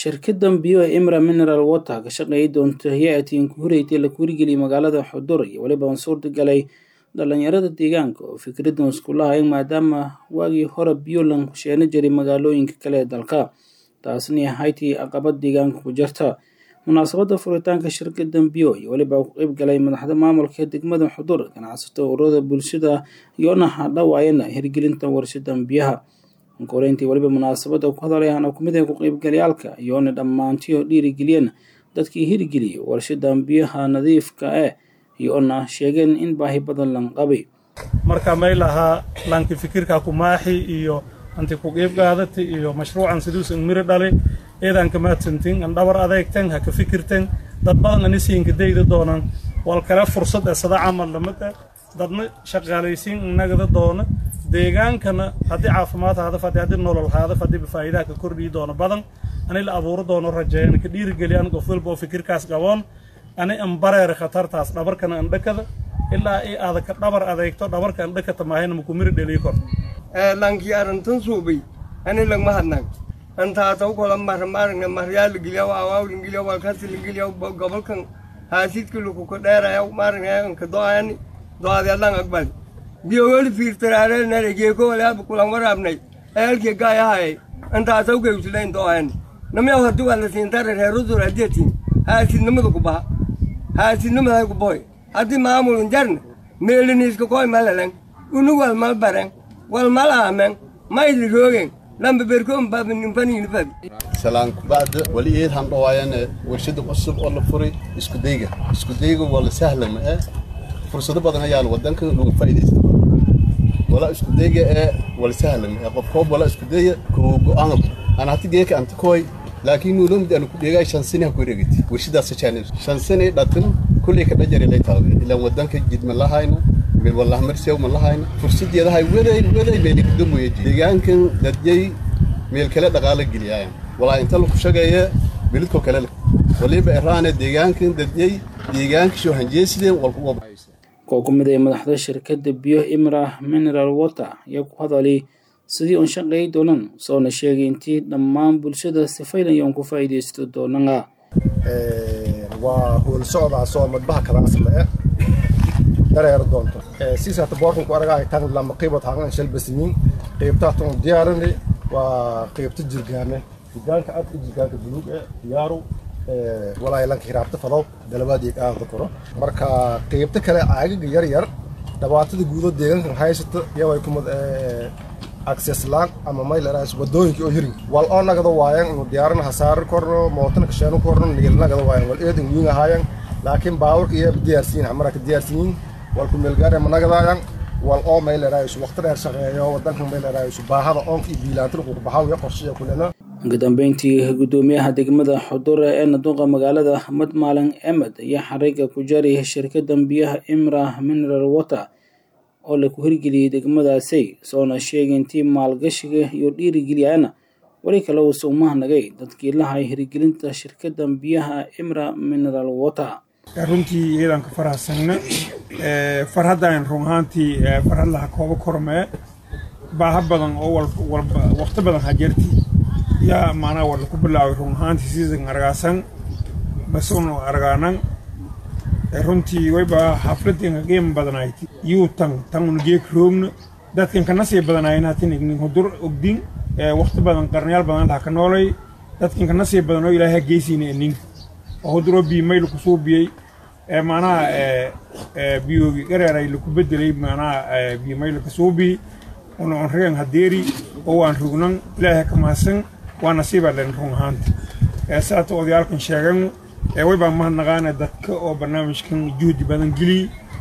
shirkadan biyo ee imra mineral water ka shaqeeyi doonta hay-atiin ku horeytay la kuurigeliyay magaalada xudur iyo weliba aan suurtagalay dhalinyarada deegaanka oo fikradan iskulahay maadaama waagii hore biyo lan kusheena jiray magaalooyinka kale ee dalka taasni ahaytii caqabad deegaanka ku jirta munaasabada furitaanka shirkadan biyo iyo weliba ku qeyb galay madaxda maamulka degmada xudur ganacsato ururada bulshada iyoona hadhawaayana hirgelinta warshadan biyaha koreyntii weliba munaasabada ku hadalayaana kumid ah ku qeybgalayaalka iyoona dhammaantiyo dhiirigeliyeen dadkii hirgeliyay warshadan biyaha nadiifka eh iyoona sheegeen in baahi badan lan qabay marka may lahaa lanki fikirka kumaaxi iyo anti ku qeyb qaadata iyo mashruucan siduusan miro dhalay eedaan ka mahadsantin an dhabar adeegtan ha ka fikirtan dad badan ani siinka dayda doonaan wal kale fursad ee sada camal lamada dadna shaqaalaysiin inagada doona deegaankana haddii caafimaad haada fadhi haddii nolol haada fadhi faa'iidaha ka kordhii doono badan ani la abuuro doono rajeeyana ka dhiirigeliyan qof walba oo fikirkaas qaboon ani an bareera khatartaas dhabarkana an dhakada ilaa i aada ka dhabar adeegto dhabarka an dhakata maahayna makumiri dhelii kor lanki arantan suubay ani lagma hadnag antaataw kola marmaaragna maryaalageliyaw awaawlingeliyaw walkasilingeliyaw gobolkan haasidka lukuka dheerayaw maaragna anka do'ani do'adi allan agbali biyoweli fiirtaraareenare geekowaleaba kulan waraabnay eelkii gaayahayay antaataw geyslayn do'ani namiyaw haddi wala siintare reerudur hadietin haasidnimada ku baha haasidnimaday ku boy haddii maamulun jarna meeliniiska koy malalan unu wal mal baren wal mal aamen mayli roogen lamba berkoon baabninfanini fabi salaan kubacda wali eed han dhawaayane warshada cusub oo la furay isku dayga isku dayga waa la sahla ma eh fursado badan ayaa wadanka lagu faa'iidaysta wala isku dayga ee wala sahla ma eh qof koob wala isku dayga ku go'aan ana hati geeka anta koy laakiin uu lumid anu ku dhigay shan sano ku wareegtay warshadaas channel shan sano dhatan kulli ka dhajari lay taaway ilaa wadanka jid ma lahayna meel wallah marsiyow ma lahayna fursadeeda hay waday waday meel ku damoyay deegaankan dadjay meel kale dhaqaale geliyaan walaa inta lagu shaqeeya bilidko kale waliba eraane deegaankan dadjay deegaanka soo hanjeesideen walku wab koo ku mid ay madaxda shirkadda biyo imra mineral water ayaa ku hadalay sidii uun shaqeey doonan soona sheegay intii dhammaan bulshada sifaynayoon ku faa'iidaysto doonana waa howl socdaasoo madbaha kalaasma e dareer doonto siisaata boorkanku aragaay tan lama qiibod haaqan shalbasimiin qiibtaatan diyaarini waa qiibta jirgaane jirgaanka ad i jirgaanka buluug e diyaaru walaay lanka hiraabta fadow dalabaadii aada koro marka qiibta kale caagaga yar yar dhibaatada guudo deegaankan haysata yaway kumad access laan ama mayleras wadooyinka oo hirin wal oo nagada waayan inu diyaaran hasaari korno mootana kasheeno korno nigel nagada waayan wal eedan wiin ahaayan laakiin baaburka iyo diyaarsiin hamara ka diyaarsiin wal ku meelgaare ma nagadaayan wal oo mayleras waqti dheer shaqeeyo wadankan mayleras baahada oonka iyo biilaantana ku baxaw iyo qorshiya kulena ugu dambeyntii gudoomiyaha degmada xudure ee naduqa magaalada axmed maalin emed ayaa xariga ku jaray shirkadan biyaha imra mineral water oo laku hirgeliyey degmadaasay soona sheegay intii maalgashiga iyo dhiirigeliyana weli kale uusa umahnagay dadkii lahay hirgelinta shirkadan biyaha imra mineral water runtii iyadaan ka farahsanna farhaddaan run ahaantii farhad laha kooba kormee baaha badan oo walba waqti badan hajeertii yaa maanaa wala ku bilaaway run ahaantii siisan argaasan basun argaanan runtii wayba xafladinka qiima badanayti yuu tan tanuna geek roogna dadkan kana sii badanaayna hatin ignin hudur ogdin waqti badan qarnayaal badan laha ka noolay dadkan kana sii badan oo ilaahay geysina nin oo huduroo biimayl ku suubiyey maanaha biyoogi gareeray laku bedelay maanaha biimayl ka suubi una on regan hadeeri oo waan rugnan ilaahay ka mahadsan waa nasiibaa len run ahaanta saata odayaalkan sheegan waybaa mahadnaqaana dadka oo barnaamijkan juhdi badan geliy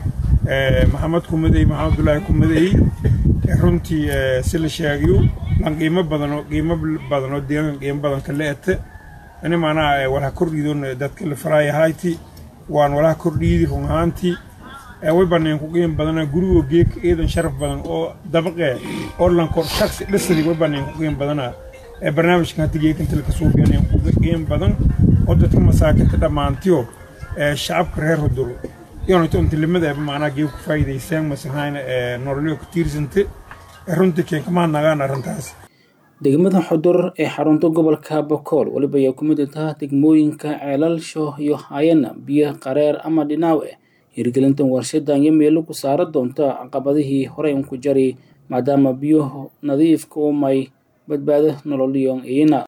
maxamed kumadey maxamed abdullaahi kumadey runtii si la sheegayo lan qiimo badanoo qiimo badanoo deegaanka qiimo badan ka leete ani maanaha walaha kordhiidoon dadka la faraayahayti waan walaha kordhiidi run ahaantii waybaneen ku qiimo badana gurigoo geeka eedan sharaf badan oo dabaqee oo lankor shaksi dhisadi waybaneen ku qiimo badana barnaamijkan hadda geekanta laka suubiyaneen ku qiimo badan oo dadka masaakinta dhammaantiyo shacabka reer hudur iyonayto intilimada macnaha geeb ku faa'iidaysaan masahayna nololyo ku tiirsante runtii keen kama nagaan arrintaas degmada xudur ee xarunta gobolka bakool weliba ayaa ku mid taha degmooyinka ceelalsho iyo hayana biyo qareer ama dhinaaw eh hirgelintan warshadan iyo meelo ku saara doonta caqabadihii horey unku jari maadaama biyo nadiifka umay badbaado nololiyon iyana